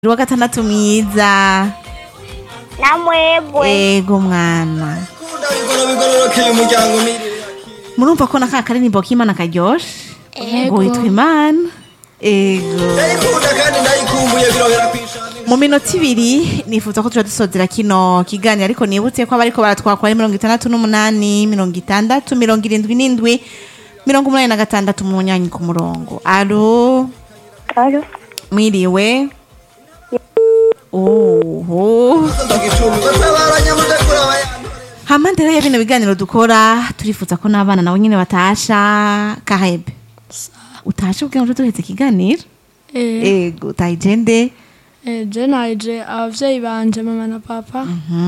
wa gatandatu mwiza namwebwe ego mwana bigoro bigororokeye umuryango mirire murumva ko naka karirimbo k'imana karyoshe ngo witwa imana ego ndayikunda kandi ndayikumbuye birohera kwishana mu minota ibiri nifuza ko tuja dusozera kino kiganiro ariko nibutse ko abariko baratwakwa ari mirongo itandatu n'umunani mirongo itandatu mirongo irindwi n'indwi mirongo umunani na gatandatu mu munyanyi ku murongo alo Alo. mwiriwe oho ndagicumi batabaranya mudakura bayana hampande rero ya bino biganiro dukora turifuza ko n'abana nabo nyine batasha kahebe utashe ubwira ngo duhetse ikiganiro Eh, ego utayigende eh, je naje abavyeyi banje mama na papa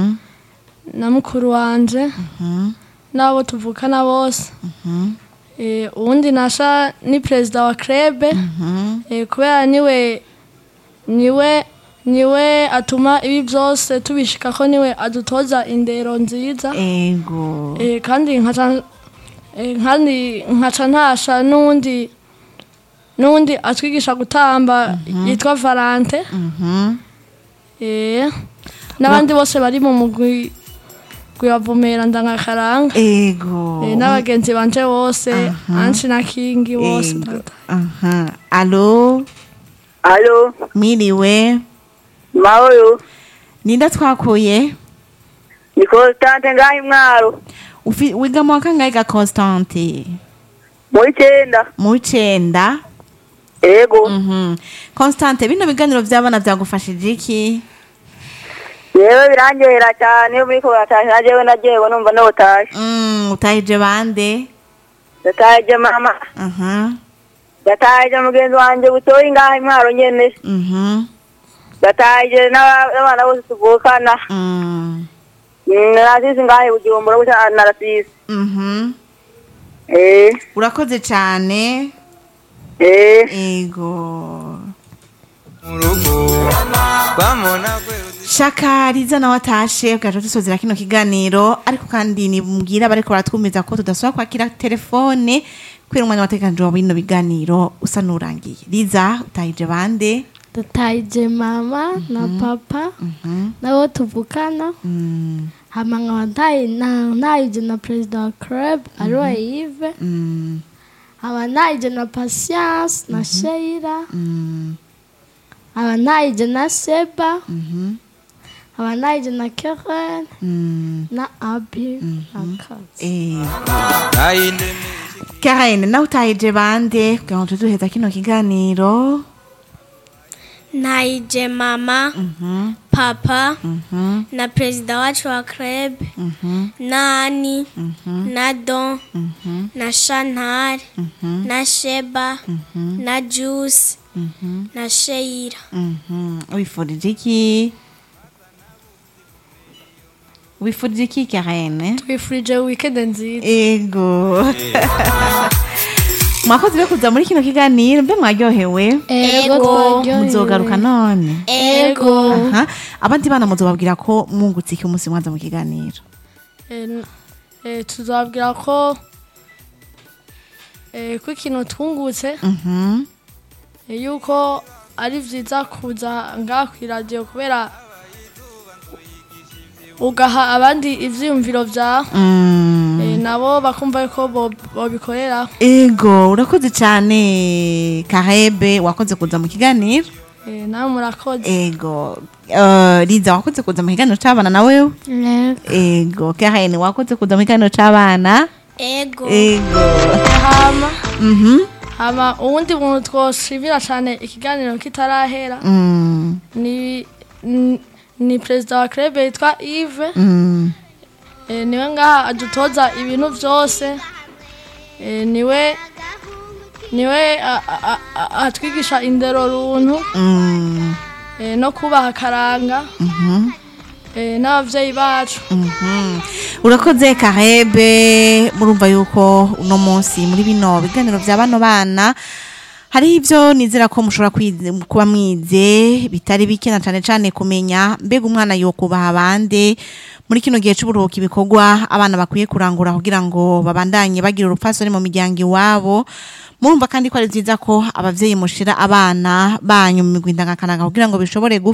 na mukuru wanje n'abo tuvukana bose Eh, uwundi nasha ni perezida wa krebe Eh, kubera niwe niwe niwe atuma ibi byose tubishikako niwe adutoza indero nziza ego Eh, kandi nkaca eh, kandi nkaca ntasha n'uwundi n'uwundi atwigisha gutamba yitwa Valante Mhm. eh n'abandi bose bari mu mugwi gwavumera ndangakaranga ego eh, n'abagenzi banje bose anshi na kingi bose ego ndata aha alo Alo. mwiriwe Mahoro. ninda twakuye Ni Constante ngaho imwaro. Ufi- wiga mu wa kangahe ga constante Muri icyenda. mu w'icenda Ego. Mhm. constante bino biganiro vy'abana vyagufashije iki Yewe birangehera cyane iyo muriko baratashe na jewe najewe numva notashe. Mm, utahije bande Ndataje mama. aha Ndataje mugenzi wanje butoyi ngaho imwaro nyene. mhm Ndataje n'aba- n'abana bose tuvukana. Mm. Mm, Narasisi ngaho bujumbura gusa narasisi. Mhm. Eh. urakoze cyane Eh. ego mu rugo bamona kweruzi shaka riza nawe atashe bwaje dusozera kino kiganiro ariko kandi nibwira bariko baratwumiza ko tudasubira kwakira telefone kubera umwanya wateganijwe wa bino biganiro usa n'urangiye riza utahije bande dutayije mama na papa nabo tuvukana Mm, hama nkaba ntayi- na- ntayije na perezida wa club ariwe yive mm, haba ntayije na patience na sheira mm, haba ntayije na seba mhm, haba ntayije na keren mm, na abi na kazi eh. ayinde Karen nawe utahije bande kugira ngo tuduheza kino kiganiro Naije mama, papa, na perezida wacu wa club, na Ani, na Don, na Chantal, na Sheba, na Juice, na Sheira. Mhm. wifurije iki wifurije iki Karen twifurije weekend nziza ego mwakoze rero kuza muri kino kiganiro mbe mwaryohewe ego Ego. twaryohewe muzogaruka none Ego. Aha. abandi bana muzobabwira ko mwungutse iki umunsi mwaza mu kiganiro Eh, n- eh, tuzabwira ko eh, ko ikintu twungutse Mhm. eh, yuko ari vyiza kuza ngaha kw'iradiyo kubera ugaha abandi ivyiyumviro vyawe Mm. eh, nabo bakumva yuko bo- bobikorera ego urakoze cyane karebe wakoze kuza mu kiganiro eh, nawe murakoze ego uh, riza wakoze kuza mu kiganiro c'abana nawe Ego. ego karen wakoze kuza mu kiganiro c'abana Ego. ego hama mhm hama uwundi muntu twoshimira cane ikiganiro kitarahera mm. ni ni- ni perezida wa club yitwa Yves Mm. Eh, niwe ngaha adutoza ibintu byose Eh, niwe niwe a- a- a- atwigisha indero runtu Mm. eh, no kubaha akaranga eh, n'abavyeyi bacu Mhm. urakoze karebe murumva yuko uno munsi muri bino biganiro vya bano bana hariho ivyo nizera ko mushobora kwize- kuba mwize bitari bike na cane cane kumenya mbega umwana yokubaha abandi muri kino gihe c'uburuhuka ibikorwa abana bakwiye kurangura kugira ngo babandanye bagira urupfasoni mu miryango iwabo murumva kandi ko ari vyiza ko abavyeyi mushira abana banyu mu migwi ndangakaranga kugira ngo bishobore